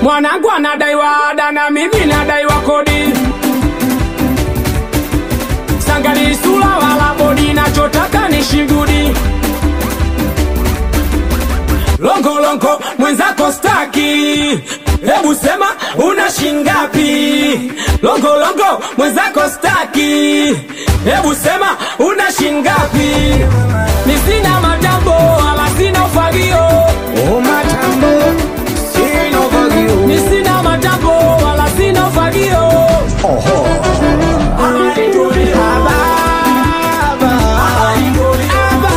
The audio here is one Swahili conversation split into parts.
mwanangu anadaiwa ada na mimi nadaiwa kodi sangali sula wala bodi nachotaka ni shigudi longolongo mwenzako staki hebu sema una shingapi longolongo mwenzako staki hebu sema una shingapi ni sina matambo wala sina ufagio Oh, matambo, sina ufagio. ni sina matambo wala sina ufagio Oho. Ababa. Ababa.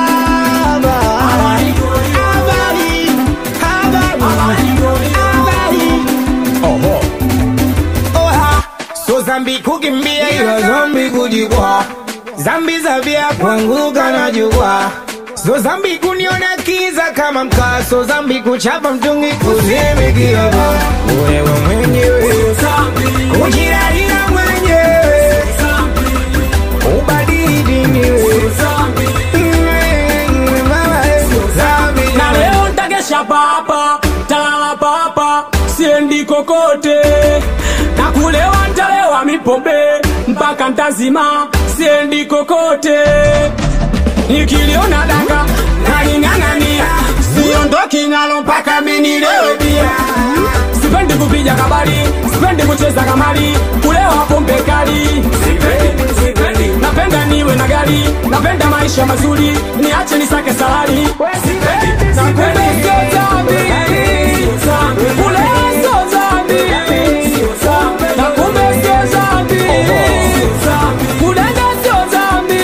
Habari. Habari. Habari. Oho. Oha. So zambi kukimbia ila zambi kujikwa zambi za vya kuanguka na jukwaa so zambi kuniona kiza kama mkaa so zambi kuchapa mtungi kuzimikia wewe mwenyewe kujirarira mwenyewe ubadili dini wewe. Zambi. na leo ntagesha papa talala papa siendi kokote na kulewa ntalewa mipombe mpaka ntazima siendi kokote nikiliona danga naling'ang'ania siondoki nalo mpaka minilewe bia sipendi kupiga kabari sipendi kucheza kamari kulewa pombe kali Sipendi, sipendi. napenda niwe na gari napenda maisha mazuri niache nisake salari napenda sio dhambi kulewa sio dhambi na kumbe sio dhambi kudanga sio dhambi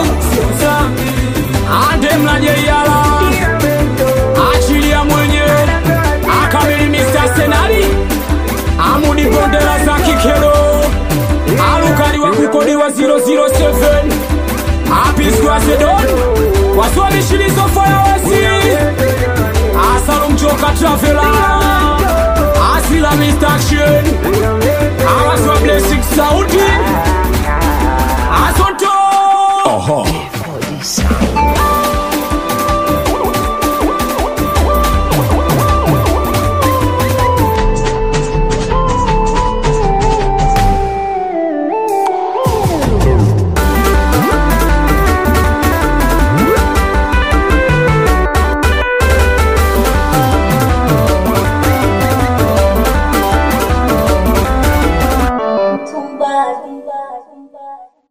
ande mlajeiala achilia mwenye akamili Mr. Senari amudi bondera za kikero alukali wa kukodiwa 007 apiskwazedon waswalishilizo fayawasi asalumchoka travela asila Mr. Action awaswa blessing sauti asonto Tumbadi.